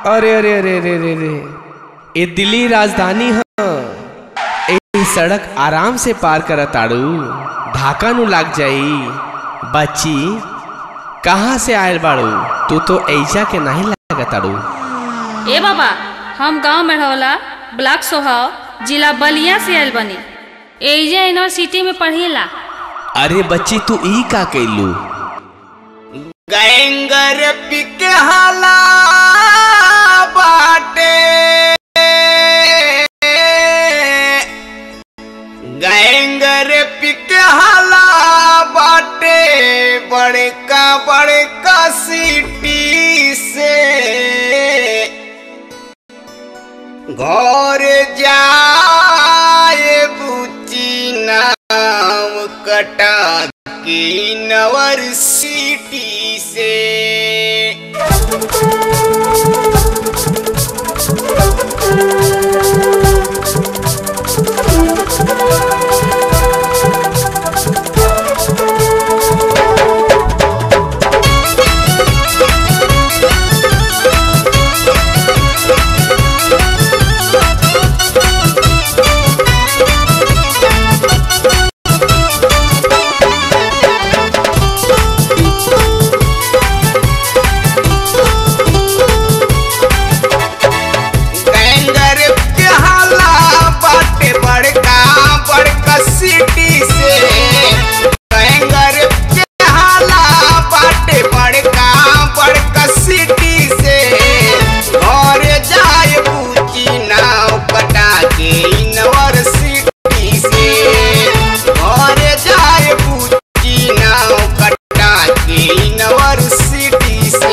अरे अरे अरे अरे अरे अरे ये दिल्ली राजधानी ह ए सड़क आराम से पार कर ताड़ू धाका नु लाग जाई बच्ची कहाँ से आयल बाड़ू तू तो ऐजा के नहीं लाग ताड़ू ए बाबा हम गांव मेढ़वला ब्लॉक सोहाव जिला बलिया से आयल बनी एजा यूनिवर्सिटी में पढ़ेला अरे बच्ची तू ई का कैलू गैंगर पिक हाला बाटे गैंगर पिक हाला बाटे बड़का बड़का सिटी से घर जाए बुची नाम कटा की नवर सिटी से गैंगर के हाला बाटे बड़का बड़का सिटी से गैंगर के हाला बाटे बड़का बड़का सिटी से घर जाए पूछी नाव कटा के यूनिवर्सिटी से घर जाए पूछी नाव कटा के यूनिवर्सिटी से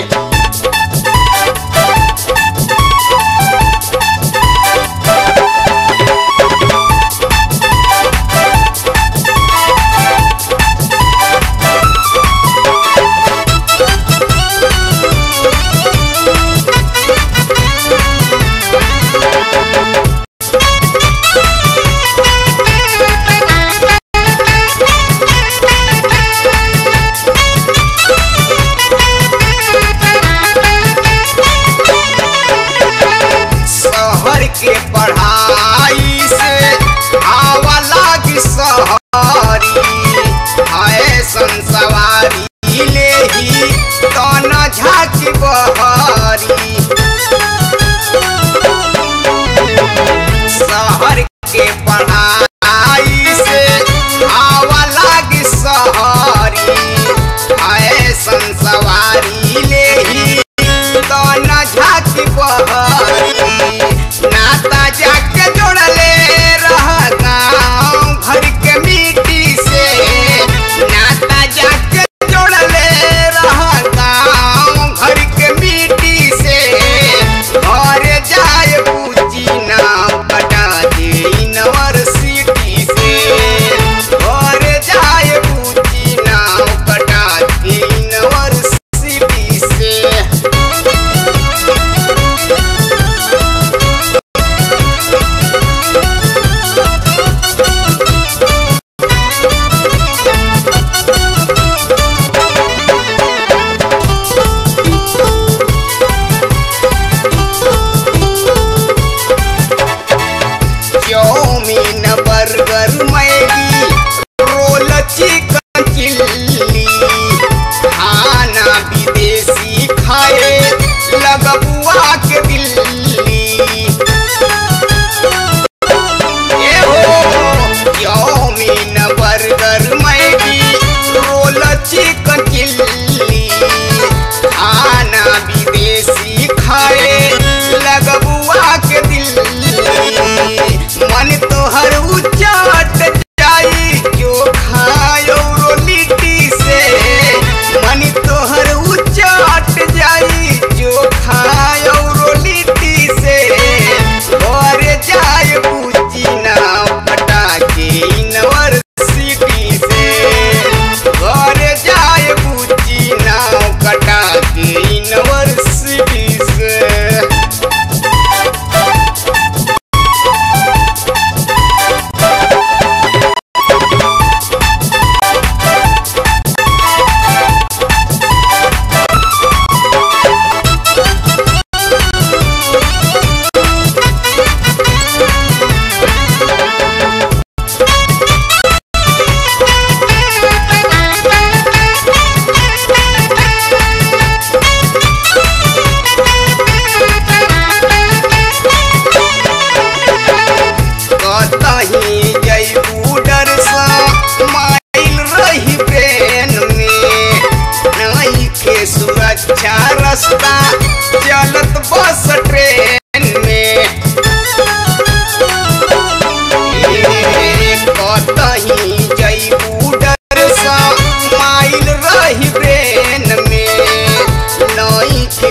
शहर के पढ़ाई से आवा लागी सहरी है संसवारी ले ही तन झाकी बहरी शहर के पढ़ाई से आवा लागी सहरी है संसवारी ले ही तन झाकी बहरी नाता जाके जोड़ले रह गाँव घर के मिट्टी से नाता जाके जोड़ले रह गाँव घर के मिट्टी से घर जाए पूछी नाव कटा दे यूनिवर्सिटी से घर जाए पूछी नाव कटा दे यूनिवर्सिटी से chowmein burger Maggi roll chicken chilli खाना विदेशी खाए लगबुआ के दिल्ली ए हो chowmein burger Maggi roll chicken chilli खाना विदेशी खाए लगबुआ के दिल्ली मन तोहर उचाट जाई जो खायो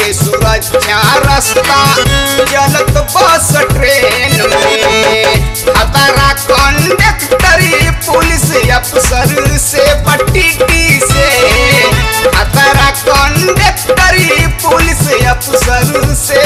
के सुरक्षा रास्ता चलत बस ट्रेन में खतरा कंडक्टरी पुलिस अफसर से पट्टी से खतरा कंडक्टरी पुलिस अफसर से